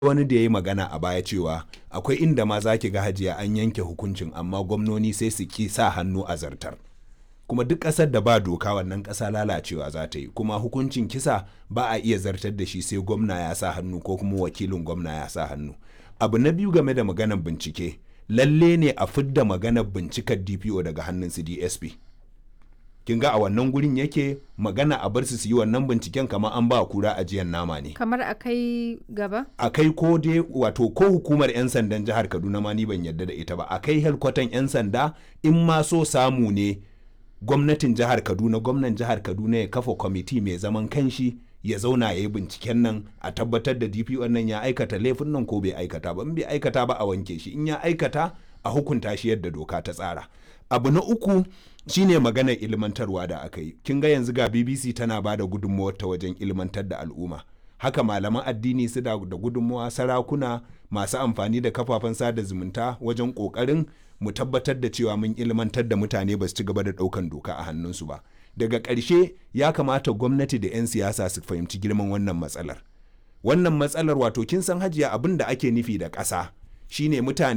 wani da ya yi magana a baya cewa akwai inda ma za ki ga hajiya an yanke hukuncin amma gwamnoni sai su ki sa hannu a zartar kuma duk ƙasar da ba doka wannan ƙasa lalacewa za ta yi kuma hukuncin kisa ba a iya zartar da shi sai gwamna ya sa hannu ko kuma wakilin gwamna ya sa hannu abu na biyu game da maganar bincike lalle ne a fidda maganar bincikar dpo daga hannun su dsp kin ga a wannan gurin yake magana a bar su su yi wannan binciken kamar an ba kura ajiyar nama ne kamar a kai gaba a kai ko dai wato ko hukumar 'yan sandan jihar kaduna ma ni ban yarda da ita ba a kai helkwatan 'yan sanda in ma so samu ne gwamnatin jihar kaduna gwamnan jihar kaduna ya kafa kwamiti mai zaman kanshi ya zauna ya yi binciken nan a tabbatar da dpo nan ya aikata laifin nan ko bai aikata ba in bai aikata ba a wanke shi in ya aikata a hukunta shi yadda doka ta tsara abu na uku shine maganar ilmantarwa da aka yi kin ga yanzu ga bbc tana ba da gudunmawar ta wajen ilmantar da al'umma haka malaman addini su da gudunmawa sarakuna masu amfani da kafafen sada zumunta wajen kokarin mu tabbatar da cewa mun ilmantar da mutane ba su ci gaba da daukan doka a hannunsu ba daga ƙarshe ya kamata gwamnati da 'yan siyasa su fahimci girman wannan matsalar wannan matsalar wato kin san hajiya abin da ake nufi da ƙasa shine mutane